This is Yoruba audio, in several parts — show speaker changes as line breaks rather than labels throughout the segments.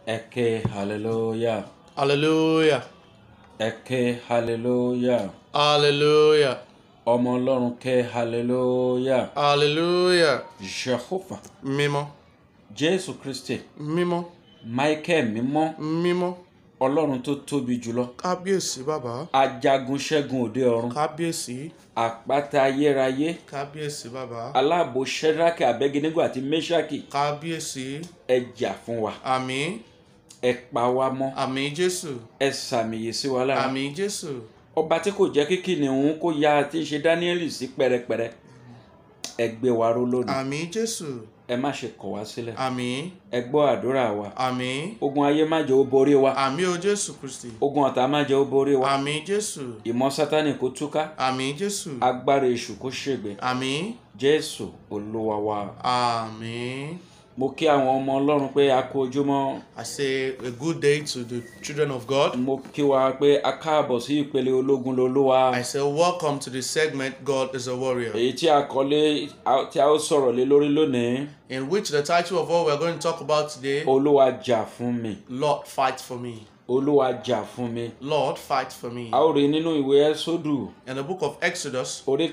Eke hallelujah.
Hallelujah.
Eke hallelujah.
Hallelujah.
Ọmọ Ọlọ́run ké hallelujah.
Hallelujah.
Jehovah.
Mímọ́.
Jésù Kristi.
Mímọ́.
Michael mímọ́.
Mímọ́.
Ọlọ́run tó tóbi jùlọ.
Kábíyèsí bàbá.
Ajagun ṣẹ́gun òde ọ̀run.
Kábíyèsí.
Àpáta ayérayé.
Kábíyèsí bàbá.
Aláàbò Ṣẹ́dákì Abẹ́gínígò àti Méṣákì.
Kábíyèsí.
Ẹ jà fún wa.
Àmín.
Ẹ pa wá mọ́.
Àmín Jésù.
Ẹ sàmìyè sí wa lára.
Àmín Jésù.
Ọba tí kò jẹ́ kí kìnìún kó ya tí ń ṣe Dáníẹ́lì sí pẹ́rẹpẹ́rẹ. Ẹ gbé wa ró lónìí.
Àmín Jésù.
Ẹ má ṣe kọ̀ wá sílẹ̀.
Àmín.
Ẹ gbọ́ àdúrà wa.
Àmín.
Ogun ayé má jẹ́ ó borí wa.
Àmín o Jésù Kristi.
Ogun ọ̀tá má jẹ́ ó borí wa.
Àmín Jésù.
Ìmọ̀ Sátánì kó túká.
Àmín Jésù.
Agbára èṣù kó ṣègbè.
Àmín.
Jésù Olúwa wa.
Àmín.
Mo kí àwọn ọmọ Ọlọ́run pé a kú ojúmọ́.
I say a good day to the children of God.
Mo kí wa pé a káàbọ̀ sí ìpele ológun lolúwa.
I say welcome to the segment God is a warrior.
Èyí tí a kọ́lé tí a ó sọ̀rọ̀ lé lórí lónìí.
in which the title of what we're going to talk about today,
Olúwa jà fún mi.
Lord fight for me.
Olúwa jà fún mi.
Lord fight for me.
A ó rí nínú ìwé Ẹ́sódù
In the book of Exodus,
orí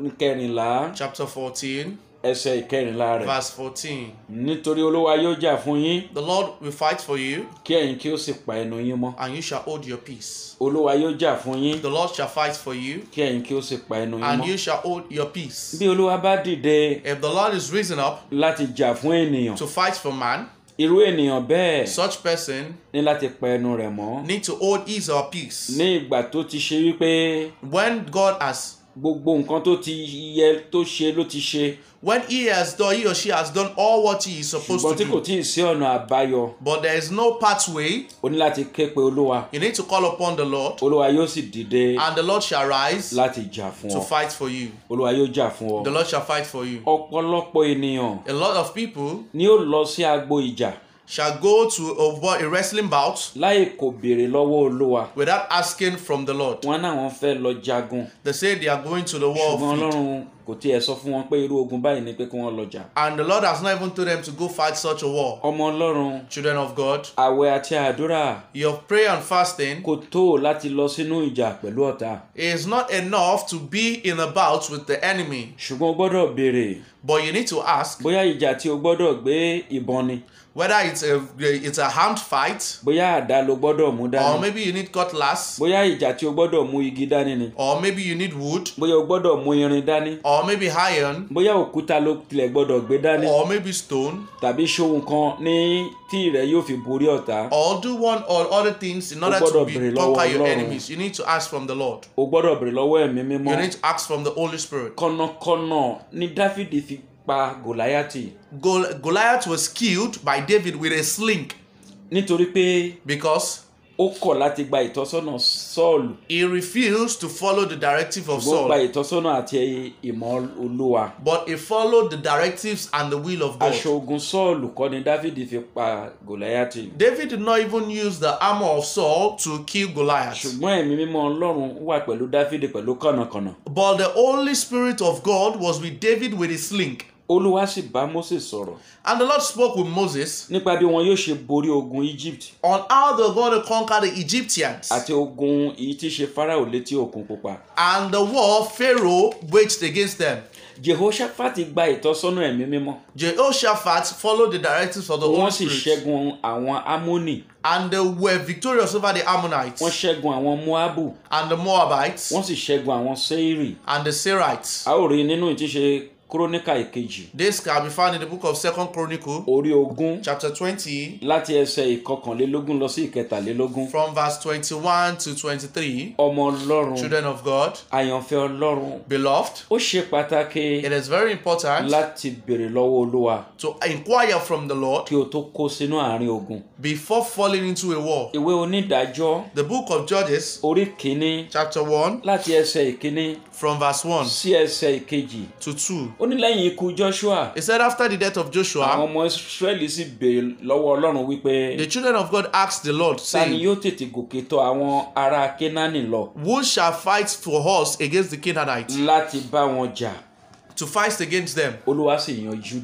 kẹrìnlá
chapter 14,
ẹsẹ̀ ìkẹrìnlá rẹ̀.
verse 14,
Nítorí Olúwa yóò jà fún yín
the Lord will fight for you,
kí ẹ̀yin kí ó sì pa ẹnu yín mọ́.
and you shall hold your peace.
Olúwa yóò jà fún yín
The Lord shall fight for you,
kí ẹ̀yin kí ó sì pa ẹnu yín
and
mọ́.
you shall hold your peace.
Bí Olúwa bá dìde
If the Lord is risen up
láti jà fún ènìyàn,
to fight for man,
irú ènìyàn bẹ́ẹ̀
such person
ní láti pa ẹnu rẹ̀ mọ́.
need to hold his or peace.
Ní ìgbà tó ti ṣe wípé
When God has,
gbogbo nǹkan tó ti yẹ tó ṣe ló ti ṣe
when he has done, he or she has done all what he is supposed
ṣùgbọ́n
to
tí kò
do,
tí ì sí ọ̀nà àbáyọ
but there is no pathway,
o ní láti ké pe Olúwa
you need to call upon the Lord.
Olúwa yóò sì dìde
and the Lord shall rise
láti jà fún
to
ọ
fight for you.
Olúwa yóò jà fún
The
ọ.
Lord shall fight for you.
Ọ̀pọ̀lọpọ̀ ènìyàn
A lot of people
ni ó lọ sí agbo ìjà
shall go to a, wa- a wrestling bout
láì kò béèrè lọ́wọ́ Olúwa
without asking from the Lord.
wọn náà wọn fẹ́ lọ jagun
They say they are going to the war
ṣùgbọ́n
of field,
Ọlọ́run kò tiẹ̀ sọ fún wọn pé irú ogun báyìí ni pé kí wọ́n lọ jà.
and the Lord has not even told them to go fight such a war.
ọmọ Ọlọ́run
Children of God,
àwẹ̀ àti àdúrà
your prayer and fasting
kò tó láti lọ sínú ìjà pẹ̀lú ọ̀tá
is not enough to be in a bout with the enemy,
ṣùgbọ́n o gbọ́dọ̀ béèrè
but you need to ask
bóyá ìjà tí o gbọ́dọ̀ gbé ìbọn ni
whether it's a it's a armed fight
bóyá àdá ló gbọ́dọ̀ mú
or
dání
maybe you need cutlass
bóyá ìjà tí o gbọ́dọ̀ mú igi dání ni
or maybe you need wood
bóyá o gbọ́dọ̀ mú irin dání
or maybe iron
bóyá òkúta ló tilẹ̀ gbọ́dọ̀ gbé dání
or maybe stone
tàbí ṣohun kan ní tí rẹ yóò fi borí ọ̀tá
or do one or other things in order to
gbọ́dọ̀
be
béèrè lọ́wọ́
conquer your
Ọlọ́run.
enemies. You need to ask from the Lord.
o gbọ́dọ̀ béèrè lọ́wọ́ ẹ̀mí mímọ́
You need to ask from the Holy Spirit.
kọ̀nàkọ̀nà ni dáfídì fi pa gòláyàtì
Gol- Goliath was killed by David with a sling
nítorí pé
because
ó kọ̀ láti gba ìtọ́sọ́nà sọ́ọ̀lù
he refused to follow the directive of
ó gba
Saul,
ìtọ́sọ́nà àti ìmọ̀ olúwa
but he followed the directives and the will of
aṣọ
God.
ogun sọ́ọ̀lù kọ́ ni dáfídì fi pa gòláyàtì
David did not even use the armor of Saul to kill Goliath,
ṣùgbọ́n ẹ̀mí mímọ́ ọlọ́run wà pẹ̀lú dáfídì pẹ̀lú kànnàkànnà
but the Holy Spirit of God was with David with a sling.
olúwa sì bá mósè sọ̀rọ̀
And the Lord spoke with Moses
nípa bí wọn yóò ṣe borí ogun egypt
on how they're going to conquer the Egyptians.
àti ogun èyí tí í ṣe farao létí òkun pupa
and the war Pharaoh waged against them.
jehoshaphat gba ìtọ́sọ́nà ẹ̀mí mímọ́
Jehoshaphat followed the directives of the
wọ́n
Holy
sì
Spirit,
ṣẹ́gun àwọn amónì
and they were victorious over the Ammonites
wọ́n ṣẹ́gun àwọn moabu
and the Moabites
wọ́n sì ṣẹ́gun àwọn seiri
and the Serites.
a ó rí nínú ìtíṣe kúrónìkà ìkejì
This can be found in the book of Second Chronicle,
orí ogún
chapter 20,
láti ẹsẹ̀ ìkọkànlélógún lọ sí ìkẹtàlélógún
from verse 21 to 23.
ọmọ ọlọ́run
Children of God,
àyànfẹ́ ọlọ́run
beloved,
ó ṣe pàtàkì
it is very important
láti béèrè lọ́wọ́ olúwa
to inquire from the Lord
kí o tó kó sínú àárín ogun
before falling into a war.
ìwé onídàájọ́
The book of Judges,
orí kìíní
chapter 1,
láti ẹsẹ̀ ìkíní
from verse 1
sí ẹsẹ̀ ìkejì
to 2.
ó ní lẹ́yìn ikú joshua
He said, after the death of
àwọn
Joshua,
ọmọ israẹli sì béèrè lọ́wọ́ ọlọ́run wípé
the children of God asked the Lord,
ta ni
saying,
yóò tètè gòkè tọ̀ àwọn ará kénáánì lọ
Who shall fight for us against the Canaanites
láti bá wọn jà
to fight against them?
olúwa sì yan juda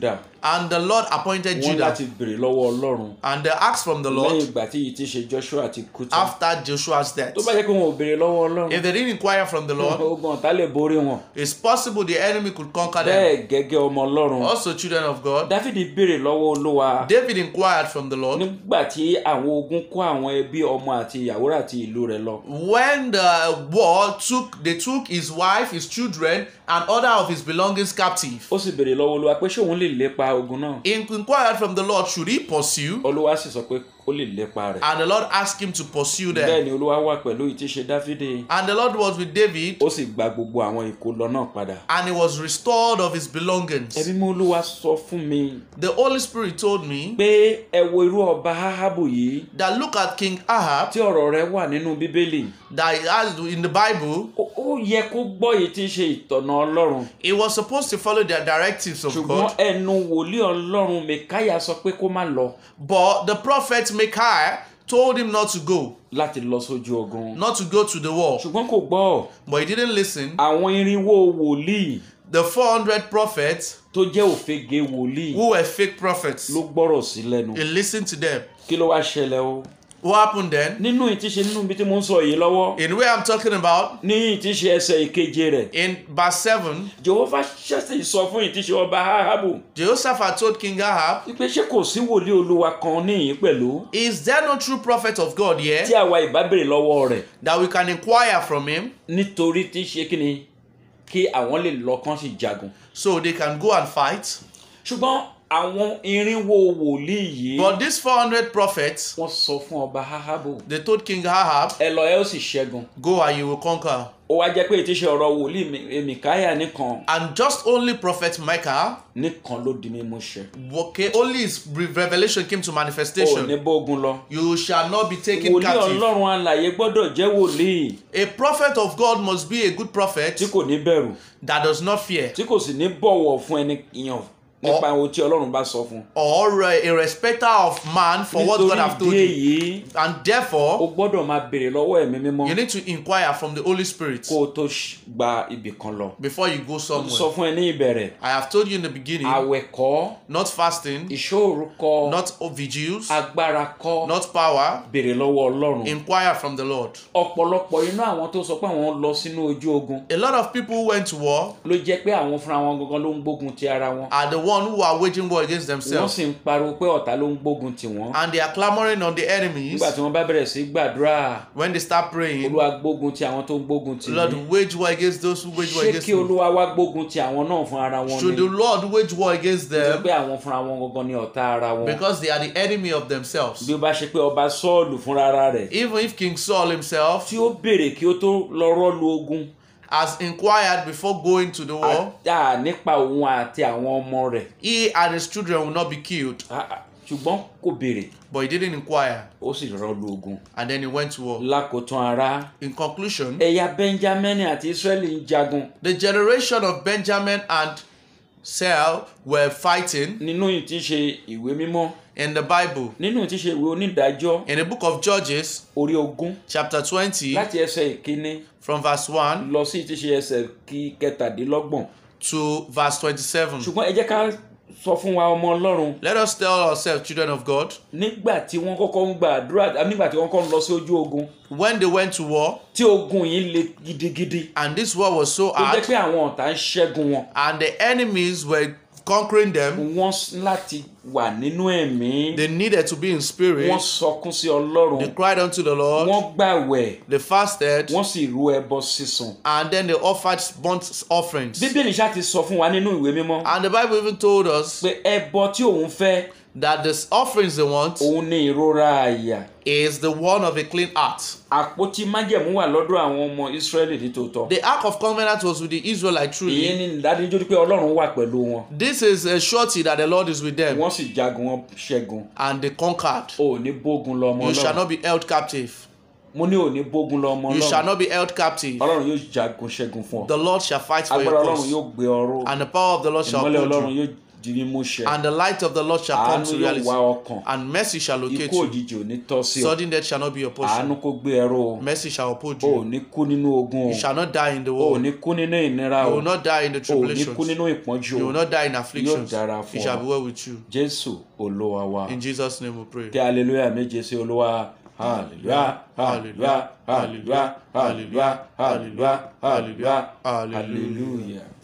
And the Lord appointed
wọ́n
Judah.
láti béèrè lọ́wọ́ ọlọ́run
And they asked from the
lẹ́yìn
Lord
ìgbà tí yìí ti ṣe joshua ti kú tán
after Joshua's death.
tó bá jẹ́ pé wọn ò béèrè lọ́wọ́ ọlọ́run
If they didn't inquire from the Lord,
ogun ọ̀tá lè borí wọn
it's possible the enemy could conquer them.
bẹ́ẹ̀ gẹ́gẹ́ ọmọ ọlọ́run
Also, children of God,
dáfídì béèrè lọ́wọ́ olúwa
David inquired from the Lord
nígbà tí àwọn ogun kó àwọn ẹbí ọmọ àti ìyàwó rẹ̀ àti ìlú rẹ̀ lọ
when the war took they took his wife, his children, and other of his belongings captive.
ó sì béèrè lọ́wọ́ olúwa pé ṣé òun lè lépa ogun náà
He inquired from the Lord, should he pursue?
olúwa sì sọ pé ó lè lépa rẹ̀
And the Lord asked him to pursue
bẹ́ẹ̀
them.
ni olúwa wà pẹ̀lú ìtíṣe dáfídì
And the Lord was with David,
ó sì gba gbogbo àwọn ìkólọ náà padà
and he was restored of his belongings.
ẹbí mú olúwa sọ fún mi
The Holy Spirit told me
pé ẹ wo irú ọba ahabu yìí
that look at King Ahab
tí ọ̀rọ̀ rẹ̀ wà nínú bíbélì
that he has in the Bible.
ó ó yẹ kó gbọ́ èyí tí í ṣe ìtọ̀nà ọlọ́run
He was supposed to follow the directives of
ṣùgbọ́n
God,
ẹnu wòlíì ọlọ́run mẹ̀káyà sọ pé kó má lọ
but the prophet Micaiah told him not to go,
láti lọ sójú ogun
not to go to the war.
ṣùgbọ́n kò gbọ́
But he didn't listen.
àwọn irinwó wòlíì
The 400 prophets
tó jẹ́ òfegè wòlíì
who were fake prophets,
ló gbọ́rọ̀ sí lẹ́nu
he listened to them.
kí ló wá ṣẹlẹ̀ o
What happened then?
nínú ìtíṣe nínú ibi tí mo ń sọ yìí lọ́wọ́
In where I'm talking about,
ní ìtíṣe ẹsẹ̀ ìkeje rẹ̀
in verse 7,
jehova ṣẹ̀ṣẹ̀ sọ fún ìtíṣe ọba ahabu
Jehoshaphat told King Ahab,
wípé ṣé kò sí wòlíì olúwa kan níyìn pẹ̀lú
Is there no true prophet of God here
tí àwa ìbá béèrè lọ́wọ́ rẹ̀
that we can inquire from him
nítorí tí ṣe kí ni kí àwọn lè lọ kán sì jagun
so they can go and fight?
ṣùgbọ́n àwọn irinwó wòlíì yìí
But these 400 prophets,
wọ́n sọ fún ọba ahabu
they told King Ahab,
ẹ lọ ẹ ó sì ṣẹ́gun
Go and you will conquer.
ó wá jẹ́ pé ìtíṣe ọ̀rọ̀ wòlíì Mi- mìkáyà nìkan
And just only prophet Micah,
nìkan ló di mímú ṣẹ
okay, only his re- revelation came to
ó
manifestation.
ní bógun lọ
You shall not be taken
wòlíì
captive.
ọlọ́run alàyè gbọ́dọ̀ jẹ́ wòlíì
A prophet of God must be a good prophet
tí kò ní bẹ̀rù
that does not fear
tí kò sì ní bọ̀wọ̀ fún ẹni ìyàn nípa ohun tí ọlọ́run bá sọ fún un.
or a respecter of man for what God have
nítorí
told
ìdí
you.
èyí
And
o
therefore,
gbọ́dọ̀ máa béèrè lọ́wọ́ ẹ̀mí mímọ́
you need to inquire from the Holy Spirit
kó o tó ṣ- gba ibì kan lọ.
before you go
mo sọ
somewhere.
fún ẹ ní ìbẹ̀rẹ̀
I have told you in the beginning,
àwẹ̀ kọ́
not fasting,
ìṣòro kọ́
not vigils,
agbára kọ́
not power.
béèrè lọ́wọ́ ọlọ́run.
Inquire from the Lord.
ọ̀pọ̀lọpọ̀ inú àwọn tó sọ pé àwọn lọ sínú ojú ogun
A lot of people who went to war
ló jẹ́ pé àwọn fúnra wọn gangan ló ń gbógun ti ara wọn.
are the one who are waging war against
wọ́n
themselves.
sì ń pariwo pé ọ̀tá ló ń gbógun tì wọ́n.
And they are clamoring on the enemies
nígbà tí wọ́n bá bẹ̀rẹ̀ sí gbàdúrà
when they start praying.
olúwa gbógun ti àwọn tó ń gbógun tì
Lord,
mí.
wage war against those who wage war
ṣé
against
kí
me.
olúwa wá gbógun ti àwọn náà fún ara wọn
Should
ni.
the Lord wage war against
Nítorí
them
pé àwọn fúnra wọn gangan ni ọ̀tá ara wọn.
because they are the enemy of themselves?
bí ó bá ṣe pé ọba sọ́ọ̀lù fúnra ara rẹ̀
Even if King Saul himself
tí ó béèrè kí ó tó lọ rọ́ọ̀lù ogun
has inquired before going to the war,
àtà nípa òun àti àwọn ọmọ rẹ̀
he and his children will not be killed.
Ah, ah, ṣùgbọ́n kò béèrè
But he didn't inquire.
ó sì rọ́ọ̀lù ogun.
And then he went to war.
lákòótán ara
In conclusion,
ẹ̀yà benjamin àti israeli ń jagun
the generation of Benjamin and Saul were fighting
nínú ìtíṣe ìwé mímọ́
in the Bible.
nínú ìtíṣe ìwé onídàájọ́
In the book of Judges,
orí ogún
chapter 20,
láti ẹsẹ̀ ìkíní
from verse 1
lọ sí ìtíṣe ẹsẹ̀ kí kẹtàdínlọ́gbọ̀n
to verse 27.
ṣùgbọ́n ẹ jẹ́ ká sọ fún wa ọmọ ọlọ́run
Let us tell ourselves, children of God,
nígbà tí wọ́n kọ́kọ́ ń gba àdúrà àbí nígbà tí wọ́n kọ́kọ́ ń lọ sí ojú ogun
when they went to war,
tí ogun yìí le gidigidi
and this war was so
tó jẹ́
hard,
pé àwọn ọ̀tá ń ṣẹ́gun wọn
and the enemies were conquering them,
wọ́n s- láti wà nínú ẹ̀mí
they needed to be in
wọ́n
spirit.
sọkún sí ọlọ́run
They cried unto the Lord,
wọ́n gbàwẹ̀
they fasted,
wọ́n sì rú ẹbọ sísun.
and then they offered burnt offerings.
bíbélì ṣáà ti sọ fún wa nínú ìwé mímọ́
And the Bible even told us
pé ẹbọ tí òun fẹ́
that the offerings they want
òun ní ìrora àyà
is the one of a clean heart.
àpótí májẹ̀mú wà lọ́dọ̀ àwọn ọmọ ìsírẹ́lì nítòótọ́
The Ark of Covenant was with the Israelites
ìyẹn
truly.
ní ìdánilójú pé ọlọ́run wà pẹ̀lú wọn
This is a surety that the Lord is with them,
wọ́n sì jagun wọn ṣẹ́gun
and they conquered.
ò ní bógun lọ ọmọ
You shall
ọlọ́run
not be held captive.
mo ní ò ní bógun lọ ọmọ
You shall
ọlọ́run
not be held captive.
ọlọ́run yóò jagun ṣẹ́gun fún ọ
The Lord shall fight for
agbára
your
ọlọ́run
cause,
yóò gbé ọrọ̀
and the power of the Lord shall
ìmọ́lẹ̀
hold
ọlọ́run
you.
yóò di mímúṣẹ
and the light of the Lord shall come
àánú
to
yóò
reality,
wá ọkàn
and mercy shall locate
ikú
you.
òjijì ò ní tọ́ sí ọ
Sudden death shall not be your
àánú
portion.
kó gbé ẹrú o
Mercy shall uphold
o ò
you.
ní kú nínú ogun o
You shall not die in the
o ò
world.
ní kú nínú ìnira
You
o
will not die in the
o ò ní kú
tribulations.
nínú ìpọ́njú
You
o
will not die in afflictions.
dára fún
It shall
ọ.
be well with you.
jésù olúwa wa
In Jesus' name we pray.
kí hallelujah méje sí olúwa hallelujah hallelujah hallelujah hallelujah hallelujah hallelujah hallelujah.